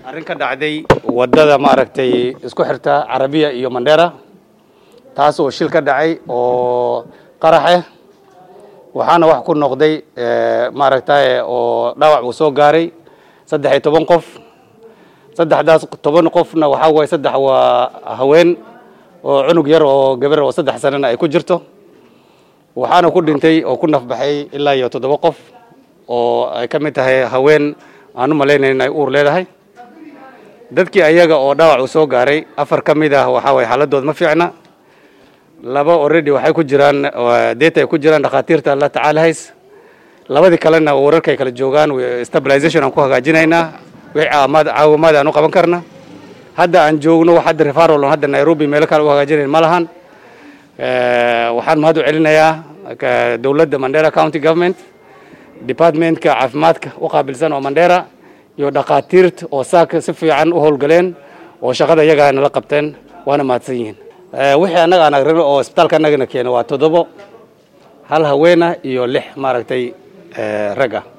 arrin ka dhacday waddada maaragtay isku xirta carabiya iyo mandheera taas oo shil ka dhacay oo qarax ah waxaana wax ku noqday maaragtay oo dhaawac uu soo gaaray saddex iyo toban qof saddexdaas toban qofna waxaa waaye saddex waa haween oo cunug yar oo gabar oo saddex sanana ay ku jirto waxaana ku dhintay oo ku nafbaxay ilaa iyo toddoba qof oo ay ka mid tahay haween aan u malaynayn in ay uur leedahay dadkii ayaga oo dhaawac uu soo gaaray afar ka mid ah waxaa waye xaaladooda ma fiicna laba already waxay ku jiraan deeta ay ku jiraan dhakhaatiirta la tacaalahays labadii kalena wararkay kala joogaan stabilization aan ku hagaajinaynaa wixii caawamaad caawimaad aan u qaban karna hadda aan joogno wax hadda referral on hadda nairobi meelo kale u hagaajinayn ma lahan waxaan mahad u celinayaa dowladda mandera county government departmentka caafimaadka u qaabilsan oo mandera iyo dhakhaatiirta oo saaka si fiican u howlgaleen oo shaqada iyagaa nala qabteen waana mahadsan yihiin wixii annaga aan agrino oo isbitaalka annagana keena waa toddobo hal haweena iyo lix maaragtay rag ah